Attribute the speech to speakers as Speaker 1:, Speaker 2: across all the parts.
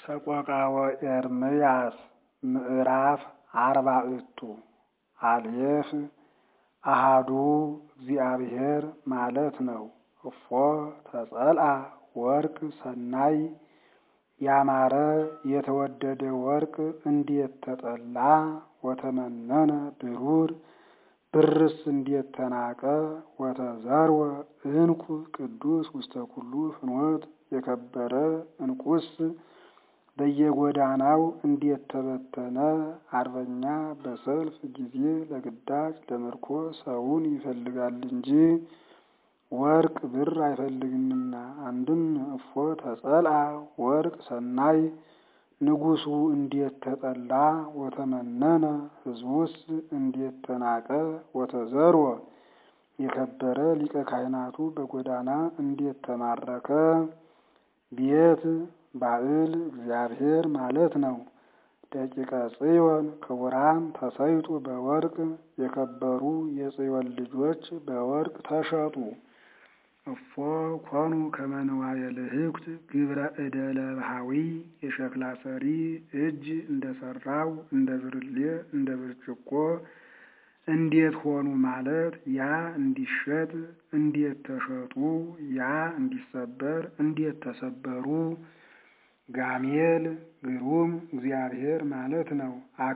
Speaker 1: ሰቆቃወ ኤርምያስ ምዕራፍ አርባዕቱ አልየፍ አሃዱ እግዚአብሔር ማለት ነው። እፎ ተጸልአ ወርቅ ሰናይ ያማረ የተወደደ ወርቅ እንዴት ተጠላ ወተመነነ ብሩር ብርስ እንዴት ተናቀ ወተዘርወ ዕንቁ ቅዱስ ውስተ ኩሉ ፍኖት የከበረ ዕንቁስ በየጎዳናው እንዴት ተበተነ። አርበኛ በሰልፍ ጊዜ ለግዳጅ ለምርኮ ሰውን ይፈልጋል እንጂ ወርቅ ብር አይፈልግምና። አንድም እፎ ተጸልአ ወርቅ ሰናይ ንጉሡ እንዴት ተጠላ ወተመነነ ሕዝቡስ እንዴት ተናቀ ወተዘርወ የከበረ ሊቀ ካህናቱ በጎዳና እንዴት ተማረከ። ቤት ባዕል እግዚአብሔር ማለት ነው። ደቂቀ ጽዮን ክቡራን ተሰይጡ በወርቅ የከበሩ የጽዮን ልጆች በወርቅ ተሸጡ። እፎ ኮኑ ከመ ንዋየ ልሕኩት ግብረ እደ ለብሃዊ የሸክላ ሰሪ እጅ እንደሰራው እንደ ብርሌ እንደ ብርጭቆ እንዴት ሆኑ ማለት ያ እንዲሸጥ እንዴት ተሸጡ፣ ያ እንዲሰበር እንዴት ተሰበሩ። ጋሜል ግሩም እግዚአብሔር ማለት ነው።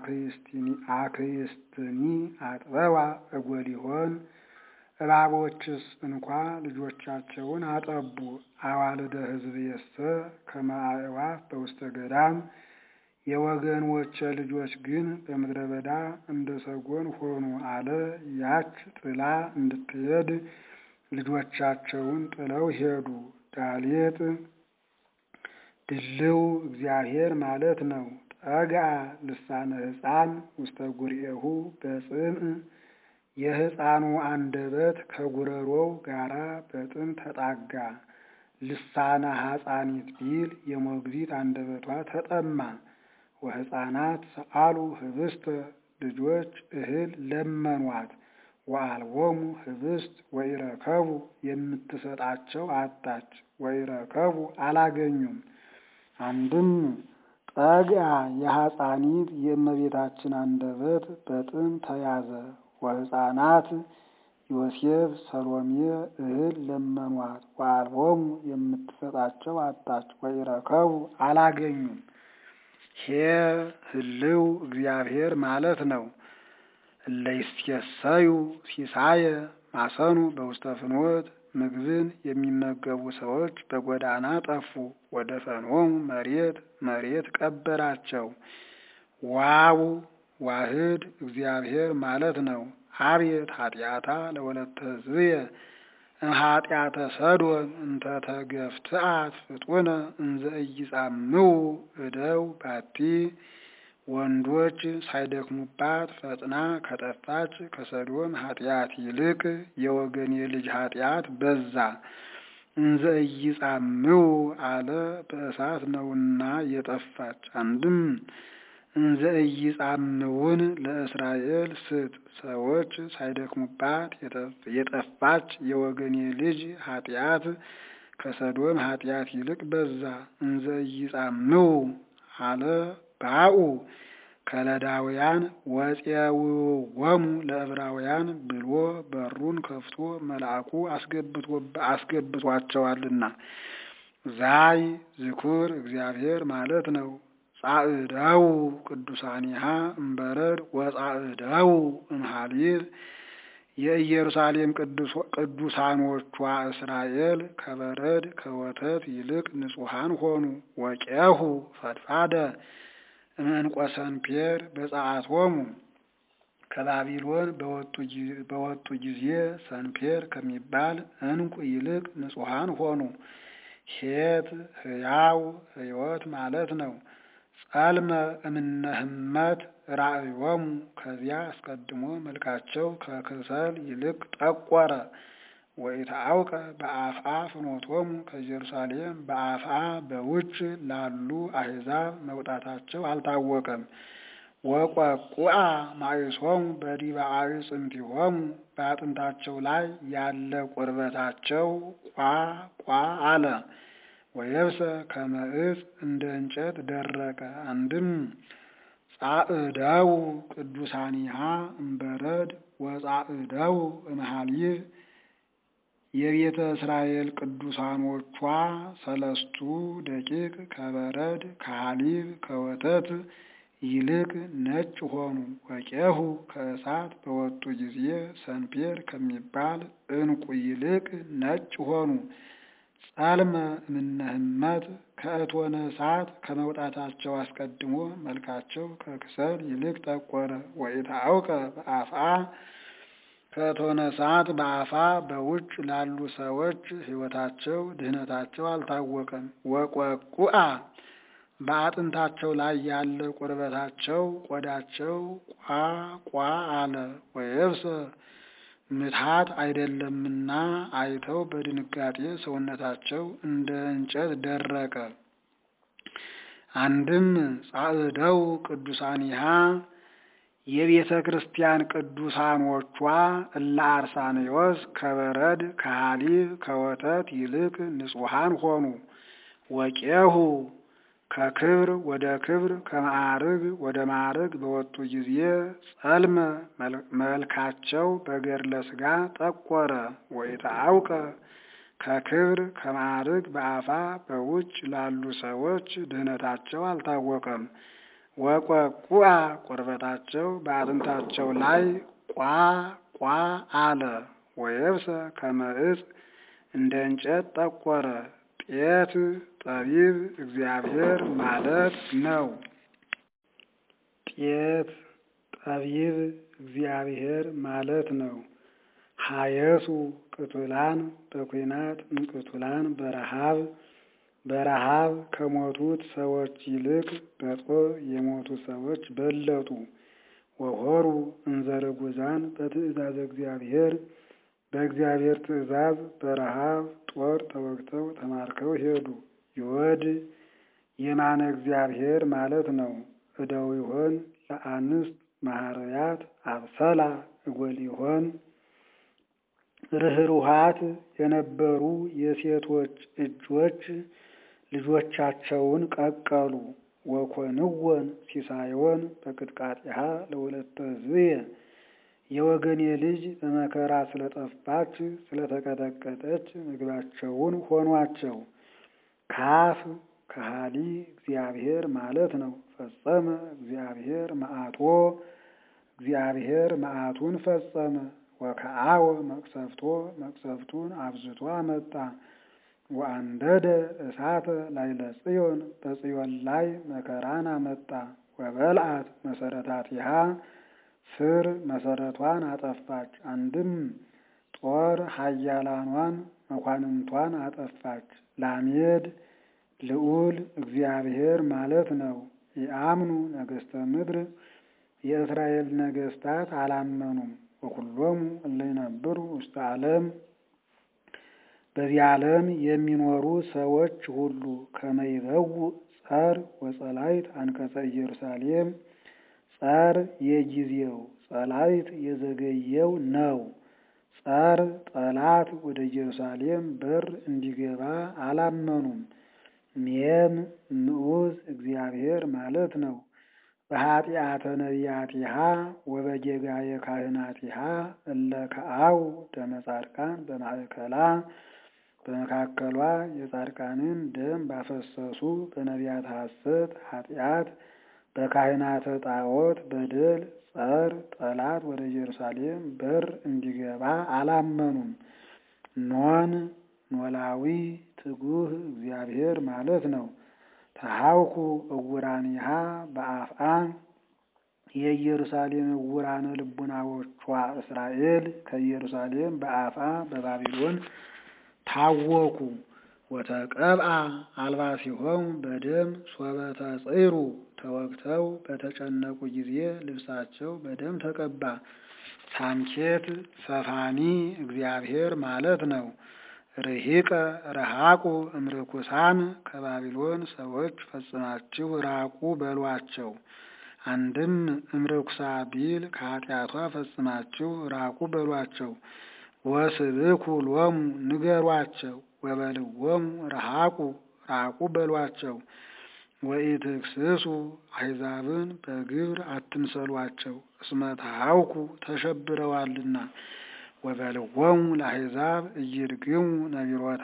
Speaker 1: አክስትኒ አጥበዋ እጎሊሆን እባቦችስ እንኳ ልጆቻቸውን አጠቡ። አዋልደ ሕዝብ የሰ ከመ አዕዋፍ በውስተ ገዳም የወገኖቼ ልጆች ግን በምድረ በዳ እንደ ሰጎን ሆኑ አለ። ያች ጥላ እንድትሄድ ልጆቻቸውን ጥለው ሄዱ። ዳሌጥ ድልው እግዚአብሔር ማለት ነው። ጠግአ ልሳነ ሕፃን ውስተ ጉርኤሁ በጽምዕ የሕፃኑ አንደበት ከጉረሮው ጋራ በጥም ተጣጋ። ልሳነ ሐፃኒት ቢል የሞግዚት አንደበቷ ተጠማ። ወሕፃናት ሰአሉ ህብስተ ልጆች እህል ለመኗት። ወአልቦሙ ህብስት ወኢረከቡ የምትሰጣቸው አጣች። ወኢረከቡ አላገኙም። አንድም ጠግአ የሐፃኒት የእመቤታችን አንደበት በጥም ተያዘ። ወሕፃናት ዮሴፍ ሰሎሜ እህል ለመኗት። ወአልቦሙ የምትሰጣቸው አጣች። ወኢረከቡ አላገኙም። ሄ ህልው እግዚአብሔር ማለት ነው። እለይሴሰዩ ሲሳየ ማሰኑ በውስተ ፍኖት ምግብን የሚመገቡ ሰዎች በጎዳና ጠፉ። ወደ ፈኖሙ መሬት መሬት ቀበራቸው። ዋው ዋህድ እግዚአብሔር ማለት ነው። አቤት ኃጢአታ ለወለተ ሕዝብየ እምኃጢአተ ሰዶም እንተ ተገፍትአት ፍጡነ እንዘ ኢይጻምው እደው ባቲ ወንዶች ሳይደክሙባት ፈጥና ከጠፋች ከሰዶም ኃጢአት ይልቅ የወገን የልጅ ኃጢአት በዛ። እንዘ ኢይጻምው አለ በእሳት ነውና የጠፋች። አንድም እንዘ ኢይጻምውን ለእስራኤል ስጥ። ሰዎች ሳይደክሙባት የጠፋች የወገን የልጅ ኃጢአት ከሰዶም ኃጢአት ይልቅ በዛ። እንዘ ኢይጻምው አለ ባኡ ከለዳውያን ወፄውዎሙ ለዕብራውያን ብሎ በሩን ከፍቶ መልአኩ አስገብቷቸዋልና። ዛይ ዝኩር እግዚአብሔር ማለት ነው። ጻዕደው ቅዱሳኒሃ እምበረድ ወጻዕደው እምሃሊብ የኢየሩሳሌም ቅዱሳኖቿ እስራኤል ከበረድ ከወተት ይልቅ ንጹሐን ሆኑ። ወቄሁ ፈድፋደ እምዕንቆ ሰንፔር በጸአቶሙ ከባቢሎን በወጡ ጊዜ ሰንፔር ከሚባል ዕንቁ ይልቅ ንጹሐን ሆኑ። ሄት ሕያው ሕይወት ማለት ነው። ጸልመ እምነ ህመት ራእዮሙ ከዚያ አስቀድሞ መልካቸው ከክሰል ይልቅ ጠቆረ። ወኢታአውቀ በአፍአ ፍኖቶሙ ከኢየሩሳሌም በአፍአ በውጭ ላሉ አሕዛብ መውጣታቸው አልታወቀም። ወቆቁአ ማእሶሙ በዲበ አዕጽምቲሆሙ በአጥንታቸው ላይ ያለ ቁርበታቸው ቋ ቋ አለ። ወየብሰ ከመ ዕፅ እንደ እንጨት ደረቀ። አንድም ጻዕደው ቅዱሳኒሃ እምበረድ ወጻዕደው እምሃሊብ የቤተ እስራኤል ቅዱሳኖቿ ሰለስቱ ደቂቅ ከበረድ ከሃሊብ ከወተት ይልቅ ነጭ ሆኑ። ወቄሁ ከእሳት በወጡ ጊዜ ሰንፔር ከሚባል ዕንቁ ይልቅ ነጭ ሆኑ። ጸልመ እምነህመት ከእቶነ እሳት ከመውጣታቸው አስቀድሞ መልካቸው ከክሰል ይልቅ ጠቆረ። ወኢታአውቀ በአፍአ ከእቶነ እሳት በአፋ በውጭ ላሉ ሰዎች ሕይወታቸው ድህነታቸው አልታወቀም። ወቆቁአ በአጥንታቸው ላይ ያለ ቁርበታቸው ቆዳቸው ቋ ቋ አለ። ወየብሰ ምትሃት አይደለምና አይተው በድንጋጤ ሰውነታቸው እንደ እንጨት ደረቀ። አንድም ጻዕደው ቅዱሳኒሃ የቤተ ክርስቲያን ቅዱሳኖቿ እለ አርሳኔዎስ ከበረድ ከሃሊብ ከወተት ይልቅ ንጹሐን ሆኑ። ወቄሁ ከክብር ወደ ክብር ከማዕርግ ወደ ማዕርግ በወጡ ጊዜ ጸልመ መልካቸው በገድለ ሥጋ ጠቆረ። ወኢታአውቀ ከክብር ከማዕርግ በአፋ በውጭ ላሉ ሰዎች ድህነታቸው አልታወቀም። ወቆቁአ ቁርበታቸው በአጥንታቸው ላይ ቋ ቋ አለ። ወየብሰ ከመ ዕፅ እንደ እንጨት ጠቆረ። ጤት ጠቢብ እግዚአብሔር ማለት ነው። ጤት ጠቢብ እግዚአብሔር ማለት ነው። ሀየሱ ቅቱላን በኩናት እምቅቱላን በረሃብ በረሃብ ከሞቱት ሰዎች ይልቅ በጦር የሞቱ ሰዎች በለጡ። ወሆሩ እንዘርጉዛን በትእዛዝ እግዚአብሔር በእግዚአብሔር ትእዛዝ በረሃብ ጦር ተወግተው ተማርከው ሄዱ። ይወድ የማነ እግዚአብሔር ማለት ነው። እደው ይሆን ለአንስት ማህርያት አብሰላ እጎል ይሆን ርኅሩሃት የነበሩ የሴቶች እጆች ልጆቻቸውን ቀቀሉ። ወኮንወን ሲሳዮን በቅጥቃጢሃ ለወለተ ሕዝብየ የወገኔ ልጅ በመከራ ስለጠፋች ስለተቀጠቀጠች ምግባቸውን ሆኗቸው። ካፍ ከሃሊ እግዚአብሔር ማለት ነው። ፈጸመ እግዚአብሔር መዓቶ እግዚአብሔር መዓቱን ፈጸመ። ወከአወ መቅሰፍቶ መቅሰፍቱን አብዝቶ አመጣ። ወአንደደ እሳተ ላዕለ ጽዮን በጽዮን ላይ መከራን አመጣ። ወበልዓት መሰረታቲሃ ስር መሰረቷን አጠፋች። አንድም ጦር ኃያላኗን መኳንንቷን አጠፋች። ላሜድ ልዑል እግዚአብሔር ማለት ነው። የአምኑ ነገሥተ ምድር የእስራኤል ነገሥታት አላመኑም። ወኩሎሙ እለ ይነብሩ ውስተ ዓለም በዚህ ዓለም የሚኖሩ ሰዎች ሁሉ ከመይበው ጸር ወጸላይት አንቀጸ ኢየሩሳሌም ጸር የጊዜው ጸላይት የዘገየው ነው። ጸር ጠላት ወደ ኢየሩሳሌም በር እንዲገባ አላመኑም። ሜም ንዑዝ እግዚአብሔር ማለት ነው። በኃጢአተ ነቢያቲሃ ወበጌጋየ ካህናቲሃ እለ ከአው ደመ ጻድቃን በማእከላ በመካከሏ የጻድቃንን ደም ባፈሰሱ በነቢያት ሐሰት ኃጢአት በካህናተ ጣዖት በደል ጸር ጠላት ወደ ኢየሩሳሌም በር እንዲገባ አላመኑም። ኖን ኖላዊ ትጉህ እግዚአብሔር ማለት ነው። ተሃውኩ እውራኒሃ በአፍአ የኢየሩሳሌም እውራነ ልቡናዎቿ እስራኤል ከኢየሩሳሌም በአፍአ በባቢሎን ታወኩ። ወተቀብአ አልባሲሆሙ በደም ሶበተ ጽይሩ ተወግተው በተጨነቁ ጊዜ ልብሳቸው በደም ተቀባ። ሳምኬት ሰፋኒ እግዚአብሔር ማለት ነው። ርሂቀ ረሃቁ እምርኩሳን ከባቢሎን ሰዎች ፈጽማችሁ ራቁ በሏቸው። አንድም እምርኩሳ ቢል ከኃጢአቷ ፈጽማችሁ ራቁ በሏቸው። ወስብኩ ሎሙ ንገሯቸው። ወበልዎሙ ረሃቁ ሳቁ በሏቸው። ወኢትክስሱ አሕዛብን በግብር አትምሰሏቸው፣ እስመ ተሐውኩ ተሸብረዋልና። ወበልዎሙ ለአሕዛብ ኢይድግሙ ነቢሮታ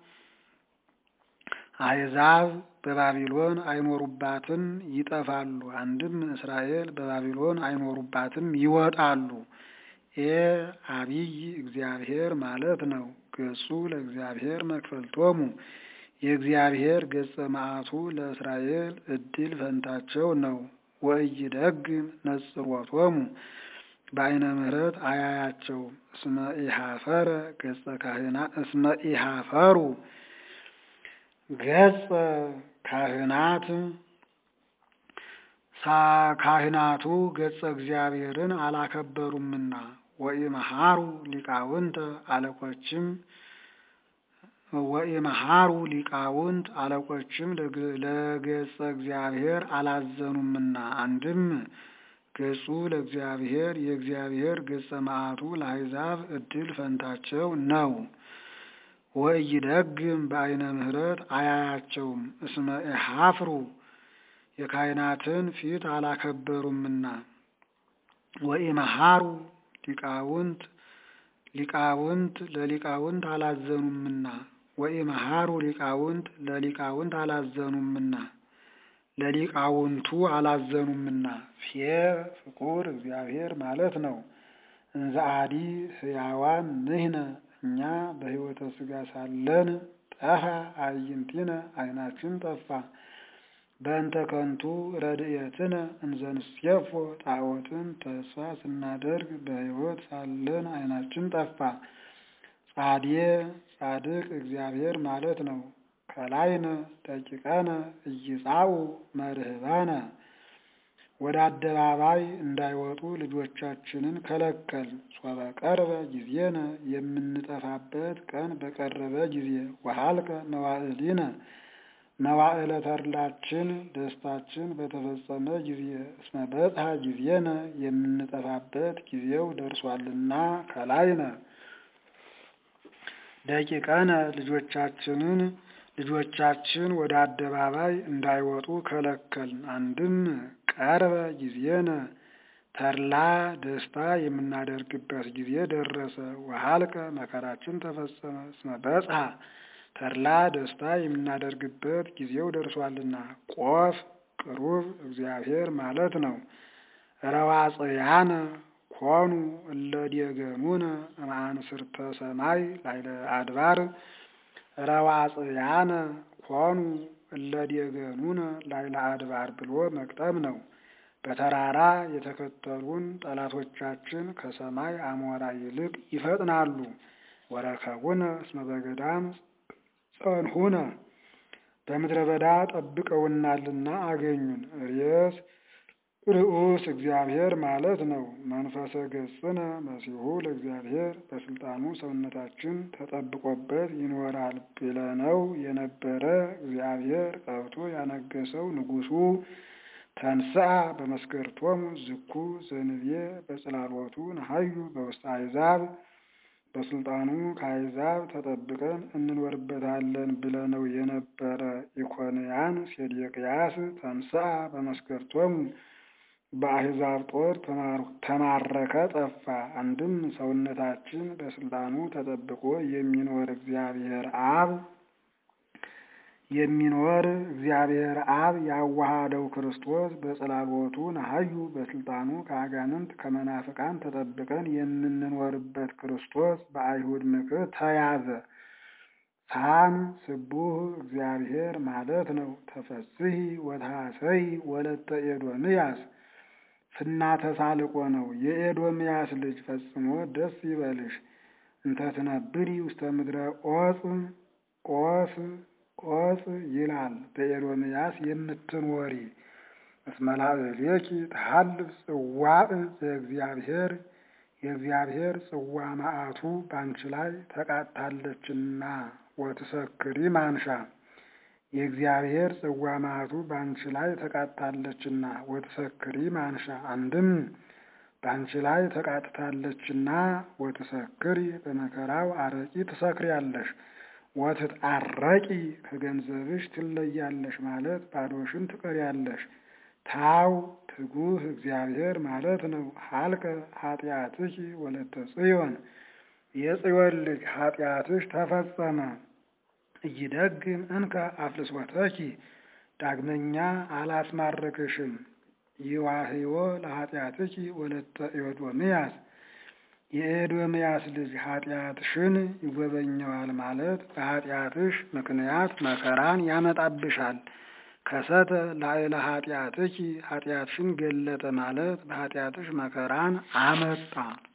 Speaker 1: አሕዛብ በባቢሎን አይኖሩባትም ይጠፋሉ። አንድም እስራኤል በባቢሎን አይኖሩባትም ይወጣሉ። ኤ አቢይ እግዚአብሔር ማለት ነው። ገጹ ለእግዚአብሔር መክፈልቶሙ የእግዚአብሔር ገጸ መዓቱ ለእስራኤል እድል ፈንታቸው ነው። ወኢይደግም ነጽሮቶሙ በአይነ ምሕረት አያያቸውም። እስመ ኢሃፈረ ገጸ ካህናት እስመ ኢሃፈሩ ገጸ ካህናት ካህናቱ ገጸ እግዚአብሔርን አላከበሩምና። ወኢመሃሩ ሊቃውንተ አለቆችም ወኢመሃሩ ሊቃውንት አለቆችም ለገጸ እግዚአብሔር አላዘኑምና። አንድም ገጹ ለእግዚአብሔር የእግዚአብሔር ገጸ መዓቱ ለአሕዛብ እድል ፈንታቸው ነው። ወኢይደግም በአይነ ምሕረት አያያቸውም። እስመ ኢሃፍሩ የካህናትን ፊት አላከበሩምና። ወኢመሃሩ ሊቃውንት ሊቃውንት ለሊቃውንት አላዘኑምና። ወኢመሃሩ ሊቃውንት ለሊቃውንት አላዘኑምና ለሊቃውንቱ አላዘኑምና። ፌ ፍቁር እግዚአብሔር ማለት ነው። እንዘ አዲ ሕያዋን ንሕነ እኛ በሕይወተ ሥጋ ሳለን ጠፋ አዕይንቲነ ዓይናችን ጠፋ። በእንተ ከንቱ ረድኤትነ እንዘንሴፎ ጣዖትን ተስፋ ስናደርግ በሕይወት ሳለን ዓይናችን ጠፋ። ጻዴ ጻድቅ እግዚአብሔር ማለት ነው። ከላይነ ደቂቀነ እይጻኡ መርህባነ ወደ አደባባይ እንዳይወጡ ልጆቻችንን ከለከል። ሶበ ቀርበ ጊዜነ የምንጠፋበት ቀን በቀረበ ጊዜ ወሀልቀ መዋዕሊነ መዋዕለ ተድላችን ደስታችን በተፈጸመ ጊዜ እስመ በጽሐ ጊዜነ የምንጠፋበት ጊዜው ደርሷልና ከላይነ ደቂቀነ ልጆቻችንን ልጆቻችን ወደ አደባባይ እንዳይወጡ ከለከልን። አንድም ቀርበ ጊዜነ ተድላ ደስታ የምናደርግበት ጊዜ ደረሰ። ወሀልቀ መከራችን ተፈጸመ። እስመ በጽሐ ተድላ ደስታ የምናደርግበት ጊዜው ደርሷልና። ቆፍ ቅሩብ እግዚአብሔር ማለት ነው። ረዋጽያነ ኮኑ እለ ዲገሙነ እምአንስርተ ሰማይ ላዕለ አድባር ረዋጽያነ ኮኑ እለ ዲገሙነ ላዕለ አድባር ብሎ መቅጠም ነው። በተራራ የተከተሉን ጠላቶቻችን ከሰማይ አሞራ ይልቅ ይፈጥናሉ። ወረከቡነ እስመ በገዳም ጸንሁነ በምድረ በዳ ጠብቀውናልና አገኙን። ርየስ ርዑስ እግዚአብሔር ማለት ነው። መንፈሰ ገጽነ መሲሁ ለእግዚአብሔር በስልጣኑ ሰውነታችን ተጠብቆበት ይኖራል ብለነው የነበረ እግዚአብሔር ቀብቶ ያነገሰው ንጉሡ ተንሥአ በመስገርቶሙ ዝኩ ዘንቤ በጽላሎቱ ነሐዩ በውስተ አሕዛብ በስልጣኑ ከአሕዛብ ተጠብቀን እንኖርበታለን ብለነው የነበረ ኢኮንያን ሴዴቅያስ ተንሥአ በመስገርቶሙ በአሕዛብ ጦር ተማረከ፣ ጠፋ። አንድም ሰውነታችን በስልጣኑ ተጠብቆ የሚኖር እግዚአብሔር አብ የሚኖር እግዚአብሔር አብ ያዋሃደው ክርስቶስ በጽላሎቱ ነሐዩ በስልጣኑ ከአጋንንት ከመናፍቃን ተጠብቀን የምንኖርበት ክርስቶስ በአይሁድ ምክር ተያዘ። ሳም ስቡህ እግዚአብሔር ማለት ነው። ተፈስሒ ወታሰይ ወለተ ኤዶምያስ ፍናተ ሳልቆ ነው። የኤዶምያስ ልጅ ፈጽሞ ደስ ይበልሽ። እንተ ትነብሪ ውስተ ምድረ ዖፅ ዖፅ ዖፅ ይላል በኤዶምያስ የምትኖሪ እስመ ላዕሌኪ ተሐልፍ ጽዋዕ ዘእግዚአብሔር የእግዚአብሔር ጽዋ መዓቱ ባንቺ ላይ ተቃጥታለችና ወትሰክሪ ማንሻ የእግዚአብሔር ጽዋ መዓቱ ባንቺ ላይ ተቃጥታለችና ወትሰክሪ ማንሻ። አንድም ባንቺ ላይ ተቃጥታለችና ወትሰክሪ በመከራው አረቂ ትሰክሪያለሽ። ወትትአረቂ ከገንዘብሽ ትለያለሽ ማለት ባዶሽን ትቀሪያለሽ። ታው ትጉህ እግዚአብሔር ማለት ነው። ሀልቀ ኃጢአትኪ ወለተ ጽዮን የጽዮን ልጅ ኃጢአትሽ ተፈጸመ። እይደግም እንከ አፍልሶተኪ ዳግመኛ አላስማርክሽም። ይዋህዮ ለኃጢአትኪ ወለተ ኤዶምያስ የኤዶምያስ ልጅ ኃጢአትሽን ይጎበኘዋል ማለት በኃጢአትሽ ምክንያት መከራን ያመጣብሻል። ከሰተ ላዕለ ኃጢአትኪ ኃጢአትሽን ገለጠ ማለት በኃጢአትሽ መከራን አመጣ።